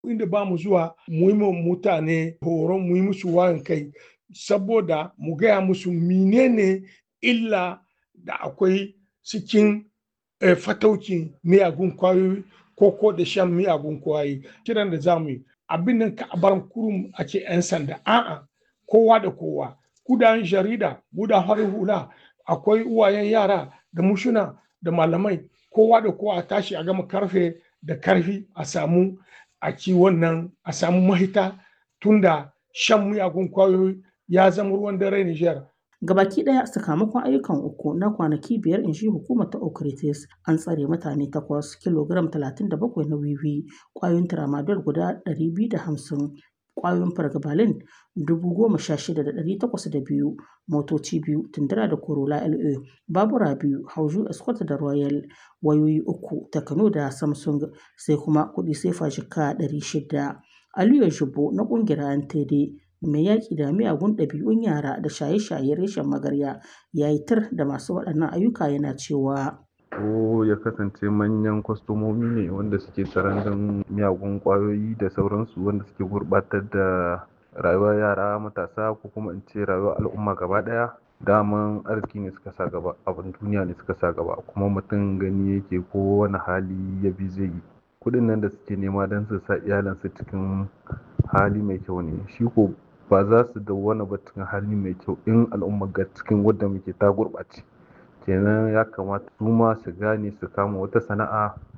inda ba mu zuwa mu yi mutane horon mu yi musu wayan kai saboda mu gaya musu menene illa da akwai cikin fataucin miyagun kwayoyi ko ko da shan miyagun kwayoyi kiran da za mu yi abin nan ka bar kurum a ce 'yan sanda a'a kowa da kowa kudan jarida gudan harin hula akwai uwayen yara da mushuna da malamai kowa da kowa a tashi a gama karfe da karfi a samu a ci wannan a samu mahita tunda shan miyagun kwayoyi ya zama ruwan dare Nijar. Gabaki ɗaya sakamakon ayyukan uku na kwanaki biyar in shi hukumar ta Okritis an tsare mutane takwas kilogram 37 na wiwi ƙwayoyin tramadol guda 250 ƙwayoyin fargabalin 16,802 motoci biyu tundura da corolla la babura biyu hauju escort da royal wayoyi uku takano da samsung sai kuma kuɗi sefa jika 600 aliyu jubo na ƙungiyar antd mai yaƙi da miyagun ɗabi'un yara da shaye-shaye reshen magarya ya yi tir da masu waɗannan ayyuka yana cewa ko ya kasance manyan kwastomomi ne wanda suke tsaron miyagun kwayoyi da sauransu wanda suke gurbatar da rayuwar yara matasa ko kuma in ce rayuwar al'umma gaba daya daman arziki ne suka sa gaba abin duniya ne suka sa gaba kuma mutum gani yake ko wani hali ya bi zai yi kudin nan da suke nema don su sa iyalansu cikin hali mai kyau ne shi ko ba za su dawwana ba cikin hali mai kyau in al'umma ga cikin wadda muke ta gurɓace kenan ya kamata su ma su gane su kama wata sana'a